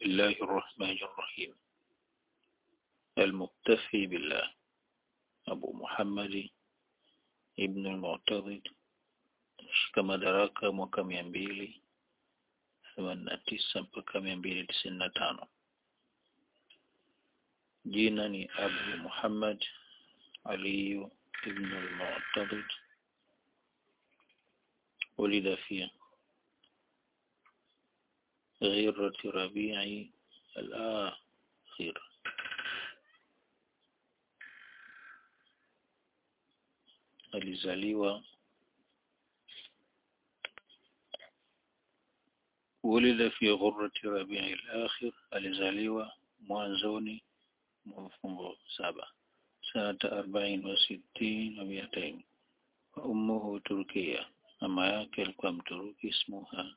الله الرحمن الرحيم المكتفي بالله أبو محمد ابن المعتضد shika madaraka mwaka mia mbili themanini na tisa mpaka mia mbili tisini na tano jina ni Abu Muhammad Ali ibn al-Mu'tadid ولد في غيرة ربيع الآخر alizaliwa ولد في غرة ربيع الآخر alizaliwa mwanzoni mwa mfungo saba sanata arobaini wa sitini na miatain wa ummuhu Turkia mama yake alikuwa mturuki ismuha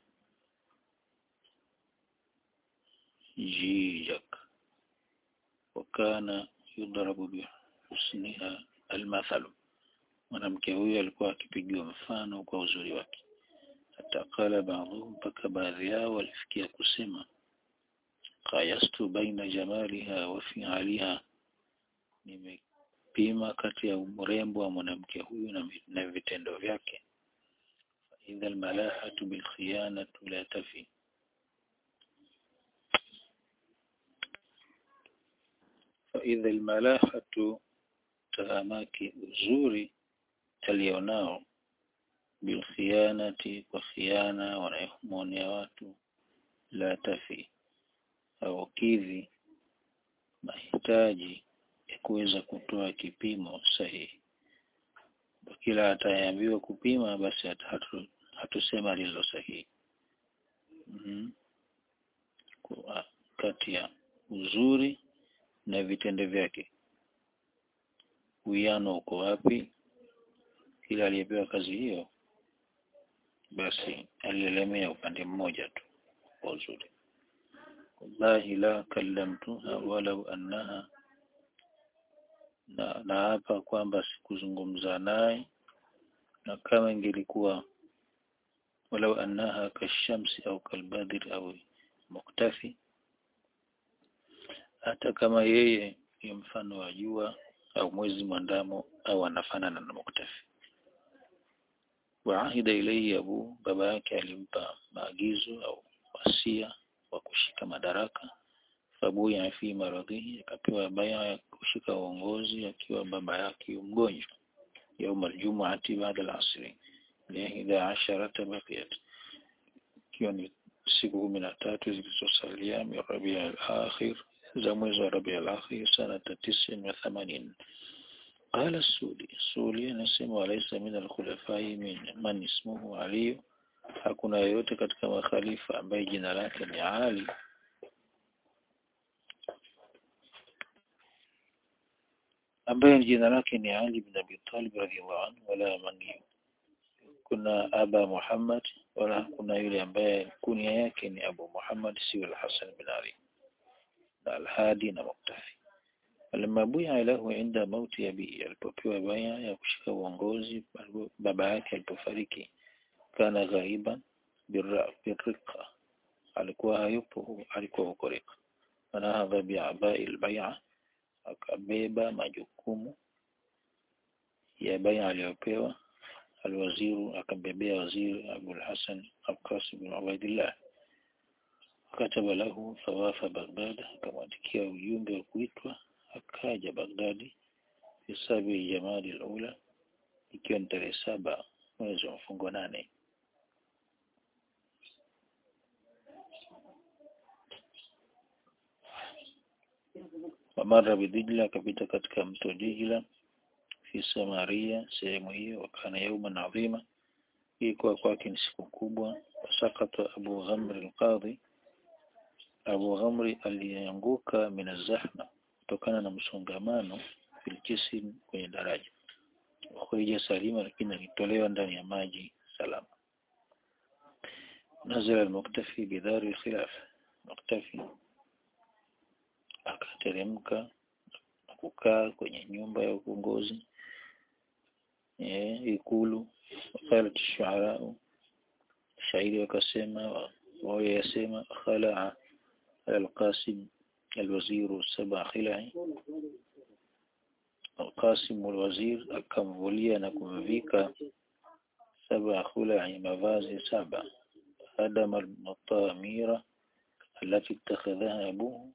Jijak wakana yudrabu bihusniha almathalu mwanamke huyo alikuwa akipigiwa mfano kwa uzuri wake hata kala baadhi mpaka baadhi yao walifikia kusema qayastu baina jamaliha wa fi'aliha nimepima kati ya urembo wa mwanamke huyu na, na vitendo vyake idha almalahatu bilkhiyanatu la tafi فإذا الملاحة tahamaki uzuri alionao bilkhianati kwa khiana wanayomwonea watu la tafi haukidhi mahitaji ya kuweza kutoa kipimo sahihi kila atayeambiwa kupima basi hatu, hatusema lilo sahihi mm -hmm. kwa kati ya uzuri na vitendo vyake uwiano uko wapi kila aliyepewa kazi hiyo basi alielemea upande mmoja tu kwa uzuri wallahi la kallamtuha walau annaha na naapa kwamba sikuzungumza naye na kama ingelikuwa walau annaha kashamsi au kalbadri au muktafi hata kama yeye ni mfano wa jua au mwezi mwandamo au anafanana na muktafi waahida ilayhi abu baba yake alimpa maagizo au wasia wa kushika madaraka fabuya fi maradhihi akapewa baya ya kushika uongozi akiwa baba yake mgonjwa يوم الجمعة بعد العصر لإحدى عشرة بقيت ikiwa ni siku kumi na tatu zilizosalia min Rabia al-akhir za mwezi wa Rabia al-akhir sanata tisin wa thamanin قال السولي السولي anasema walaysa min al-khulafai min man ismuhu Ali hakuna yoyote katika makhalifa ambaye jina lake ni Ali ambaye jina lake ni Ali bin Abi Talib radhiyallahu anhu wala man kuna Aba Muhammad wala kuna yule ambaye kunia yake ni Abu Muhammad si al-Hasan bin Ali na al-Hadi na Muktafi Alimabuya lahu inda mauti abi alipopewa baya ya kushika uongozi baba yake alipofariki kana ghaiban birriqa alikuwa hayupo alikuwa huko rika anahadha bi'abai al-bay'a akabeba majukumu ya baya aliyopewa alwaziru akambebea waziri Abul Hasan Al-Qasim bin Ubaidillah kataba lahu thawafa Baghdad akamwandikia ujumbe wa kuitwa akaja Baghdadi hisabi Jamadi al-Ula ikiwa ni tarehe saba mwezi wa mfungo nane wamara bidijla akapita katika mto Dijla fi Samaria sehemu hiyo wakana yauman adhima ilikuwa kwake ni siku kubwa wasakata Abu Ghamr al-Qadhi Abu Ghamri alianguka min zahma kutokana na msongamano filikisi kwenye daraja wakija salima lakini alitolewa ndani ya maji salama nazala al-muktafi bidhari al-khilaf muktafi akateremka na kukaa kwenye nyumba ya uongozi eh ikulu wakalat shuara shairi wakasema wao yasema khalaa القاسم الوزير سبع خلع القاسم الوزير akamvulia na kumvika saba khulai mavazi saba adama almutamira التي اتخذها أبوه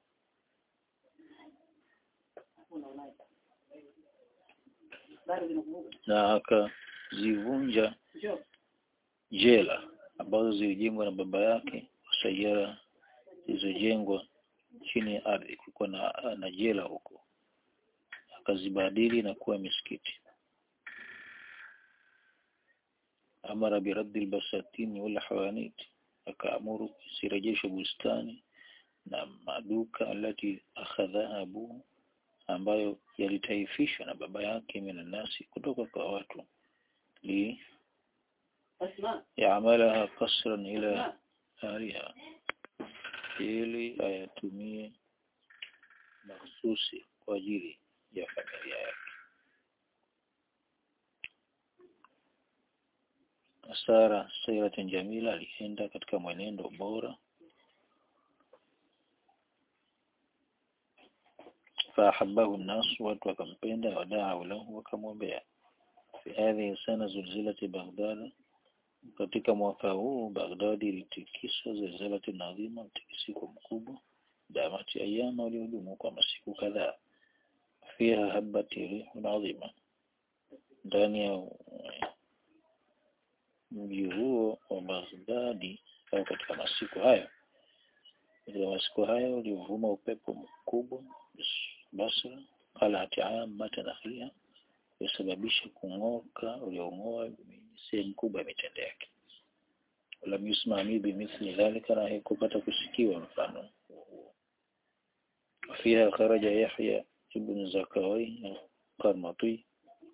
na akazivunja jela ambazo zilijengwa na baba yake sayara zilizojengwa chini ya ardhi kulikuwa na, na jela huko akazibadili na kuwa misikiti amara biraddi albasatini wal hawanit akaamuru zirejeshwe bustani na maduka alati akhadhaha abuhu ambayo yalitaifishwa na baba yake minanasi kutoka kwa watu li yaamalaha kasran ila ahliha ili ayatumie mahsusi kwa ajili ya familia yake Sara sairatin jamila alienda katika mwenendo bora فأحبه الناس watu wakampenda wadau lahu wakamwombea fi hadhihi sana zulzilati Baghdad katika mwaka huu Baghdadi ilitikiswa zilzalati nadhima mtikisiko mkubwa damati ayama uliodumu kwa masiku kadhaa fiha habati rihun adhima ndani ya mji huo wa Baghdadi au katika masiku hayo katika masiku hayo ulivuma upepo mkubwa Basra qalat ammata nakhliha yasababisha kung'oka uliong'oa sehemu kubwa ya mitende yake lam yusma mi bimithli dhalika na haikupata kusikiwa mfano huo fiha kharaja Yahya ibn Zakawai Qarmati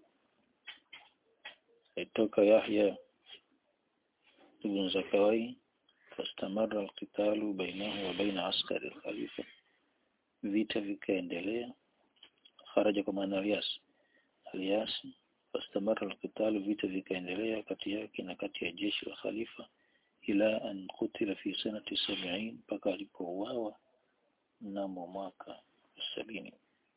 itoka Yahya ibn Zakawai فاستمر القتال بينه وبين عسكر الخليفة vita vikaendelea kharaja kwa maana Alias Alias fastamara alqital vita vikaendelea kati yake na kati ya jeshi la khalifa ila an kutila fi sanati 70 mpaka alipouawa mnamo mwaka sabini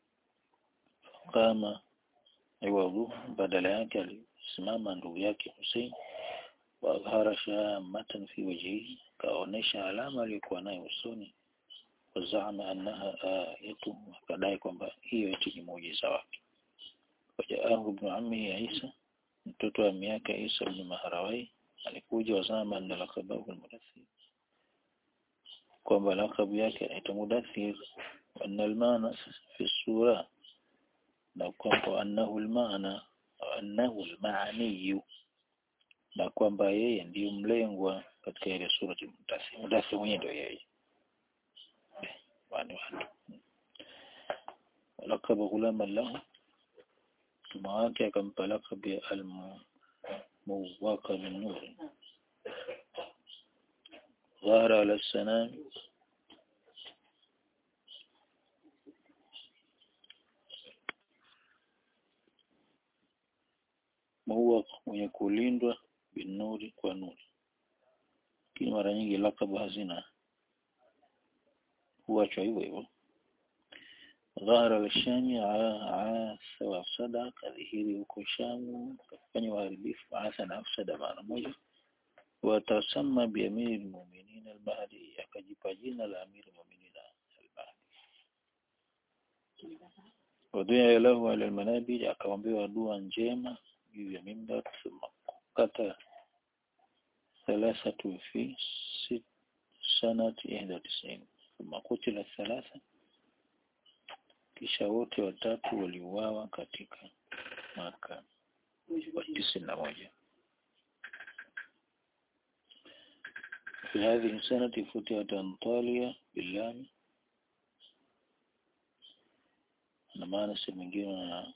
kama iwadhu badala yake alisimama ndugu yake Hussein wa adhara shamatan fi wajhihi kaonesha alama aliyokuwa nayo usoni wazama annaha ayatu akadai kwamba hiyo eti ni muujiza wake wajaahu ibn ammi Isa mtoto wa miaka Isa ibn Maharawai alikuja wazama anna lakabahu almudaththir kwamba lakabu yake anaitwa mudaththir anna almaana fi sura na kwamba annahu almaana annahu almaaniyu na kwamba yeye ndiyo mlengwa katika ile sura ya mudaththir mudaththir mwenyewe ndio yeye wani watu lakaba ghulama lahu mama wake akampa lakabu ya almuwaka min nuri dhara ala sanami muwaq mwenye kulindwa binuri kwa nuri lakini mara nyingi lakabu hazina huachwa hivyo hivyo dhahara al-shami aasa wa afsada kadhihiri huko shamu kafanya uharibifu aasa na afsada mara moja watasama bi amiri al-mu'minin al-mahdi akajipa jina la amiri al-mu'minin al-mahdi waduya lahu ala al-manabij akaombewa dua njema juu ya mimbar thumma kata thalathatu fi sanati 91 ثم قتل الثلاثة kisha wote watatu waliuawa katika mwaka wa tisini na moja في هذه السنة فتحت أنطاليا باللام na maana sehemu nyingine na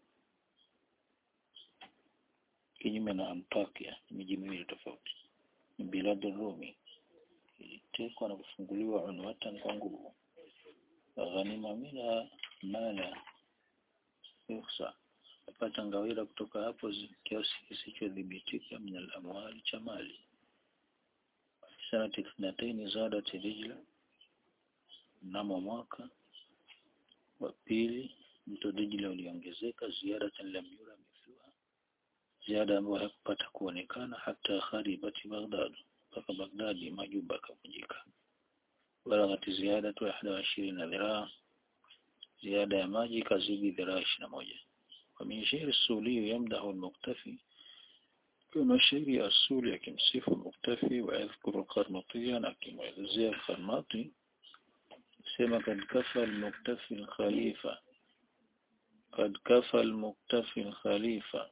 kinyume na Antakia miji miwili tofauti ni biladu Rumi ilitekwa na kufunguliwa unwatan kwa nguvu ghanima mina mala yukhsa apata ngawira kutoka hapo kiasi kisichodhibitika min al-amwali cha mali sanati ithnataini zadat rijla mnamo mwaka wa pili mto Dijla uliongezeka ziada lam yura mithluha ziada ambayo haikupata kuonekana hata kharibati Baghdad mpaka Baghdadi majumba yakavunjika balagati ziada tu ahada wa ishirini na dhiraa ziada ya maji ikazidi dhiraa ishirini na moja ومن شعر السولي يمدح المقتفي كما شعر السولي akimsifu المقتفي ويذكر القرمطية akimwelezea القرماطي سما قد كفى المقتفي الخليفة قد كفى المقتفي الخليفة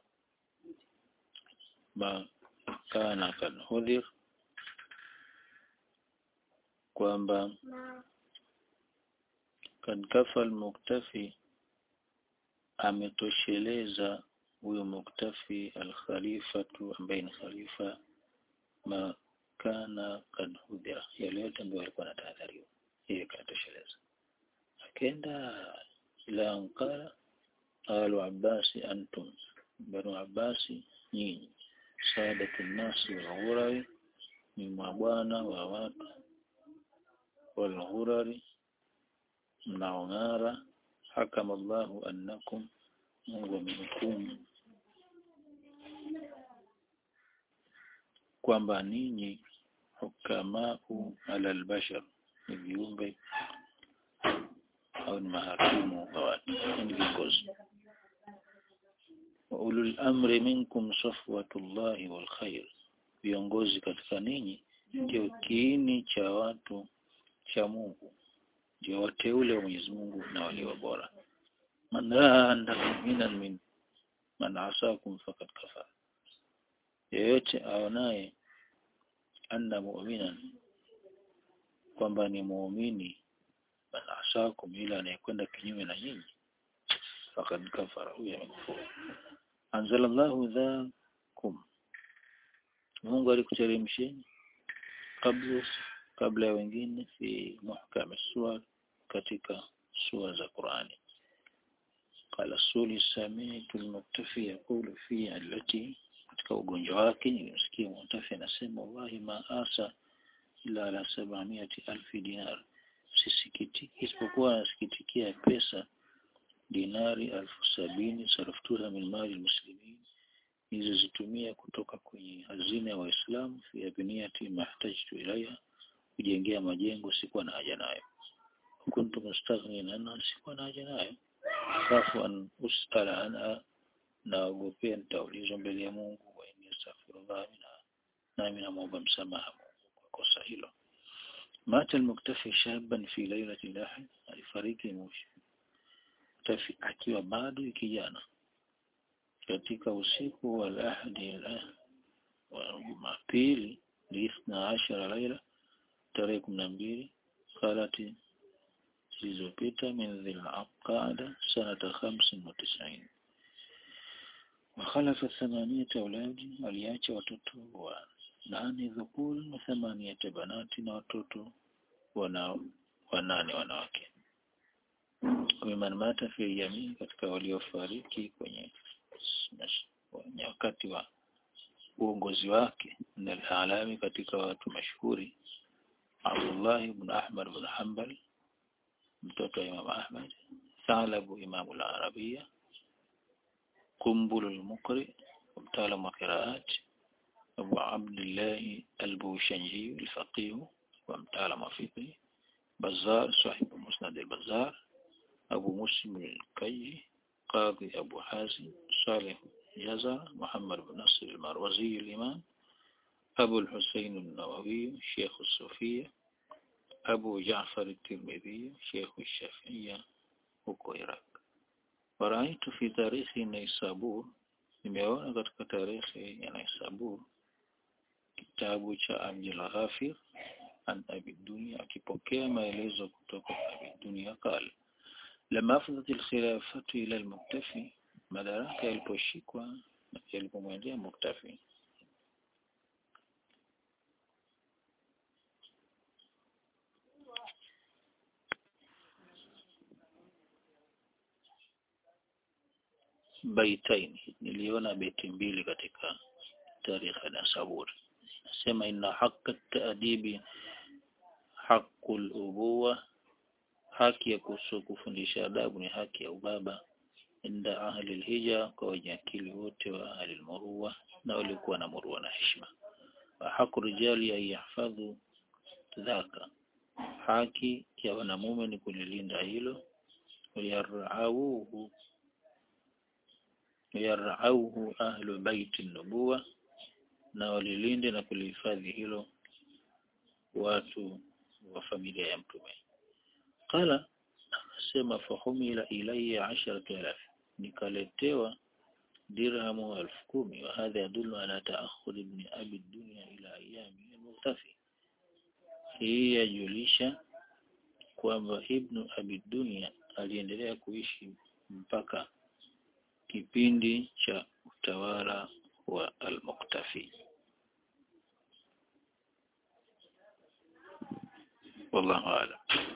ما كان كالهذر kwamba kad kafa almuktafi ametosheleza huyo muktafi alkhalifatu ambaye ni khalifa ma kana kad hudhira yale yote ambayo alikuwa anatahadhariwa yeye kanatosheleza akenda ila ankara qalu abbasi antum banu abbasi nyinyi saadatu nnasi walghurawi ni mabwana wa watu walghurari mnaong'ara hakama Allahu annakum Mungu amehukumu kwamba ninyi hukamau ala albashar ni viumbe au ni mahakimu wa watu ni viongozi wa ulul amri minkum safwatullahi wal khair viongozi katika ninyi ndio kiini cha watu cha Mungu ndio wateule wa Mwenyezi Mungu na walio bora man randa mu'minan min man asakum faqad kafara yeyote aonaye anna mu'minan kwamba ni muumini man asakum ila anayekwenda kinyume na nyinyi faqad kafara huyo amekufuru anzalallahu dhakum Mungu alikuteremsheni kabla kabla ya wengine fi muhkam suwar katika sura za Qur'ani qala suli sami'tu al-muktafi yaqulu fi allati katika ugonjwa wake nilimsikia muktafi anasema wallahi ma asa ila ala 700 dinar sisikiti isipokuwa nasikitikia pesa dinari elfu sabini saraftuha min mali muslimin nilizozitumia kutoka kwenye hazina ya waislamu fi abniyati mahtajtu ilaiha kujengea majengo sikuwa na haja nayo kuntu mustaghnin anha sikuwa na haja nayo khafu an usala anha naogopea nitaulizwa mbele ya Mungu wa inni astaghfirullah mina nami namwomba msamaha Mungu kwa kosa hilo mata almuktafi shaban fi lailati lahad alifariki muktafi akiwa bado kijana katika usiku wa lahadi wa Jumapili lithna ashara laila tarehe kumi na mbili khalati zilizopita min dhilqada sanata khamsin wa tisaini وخلف ثمانية أولاد aliacha watoto wa nane dhukuri na thamaniyata banati na watoto wana wanane wanawake miman mata fi jamii katika waliofariki kwenye kwenye wakati wa uongozi wake na alami katika watu mashuhuri Abdullah ibn Ahmad ibn Hanbal mtoto wa Imam Ahmad Thalabu Imam al-Arabia Kumbul al-Muqri mtaalamu wa qiraat Abu Abdullah al-Bushanji al-Faqih wa mtaalamu wa fiqh Bazzar sahib Musnad al-Bazzar Abu Muslim al-Kayyi قاضي أبو حازم صالح جزا محمد بن نصر المروزي الإمام أبو الحسين النووي شيخ الصوفية أبو جعفر الترمذي شيخ الشافعية huko Iraq. Waraitu fi tarikhi Naisabur, nimeona katika tarehe ya Naisabur kitabu cha Abdul Ghafir an Abi Dunya akipokea maelezo kutoka kwa Abi Dunya kale lama afdhat alkhilafatu ila almuktafi madaraka yaliposhikwa yalipomwendea muktafi baitaini niliona beti mbili katika tarikh na sabur nasema inna haqqa ta'dibi haqqul ubuwa haki ya kusu kufundisha adabu ni haki ya ubaba inda ahli alhija kwa wenye akili wote wa ahli almurua na walikuwa na murua na heshima wa haku rijali an yahfadhu dhaka haki ya wanamume ni kulilinda hilo yarauhu yarauhu ahlu baiti nubuwa na walilinde na kulihifadhi hilo watu wa familia ya mtume qala akasema fahumila ilayya asharatu alaf nikaletewa dirhamu elfu kumi wa hadha yadullu ala taakhud ibn abi dunya ila ayami al-mughtafi hii yajulisha kwamba ibn abi dunya aliendelea kuishi mpaka kipindi cha utawala wa al-muqtafi wallahu a'lam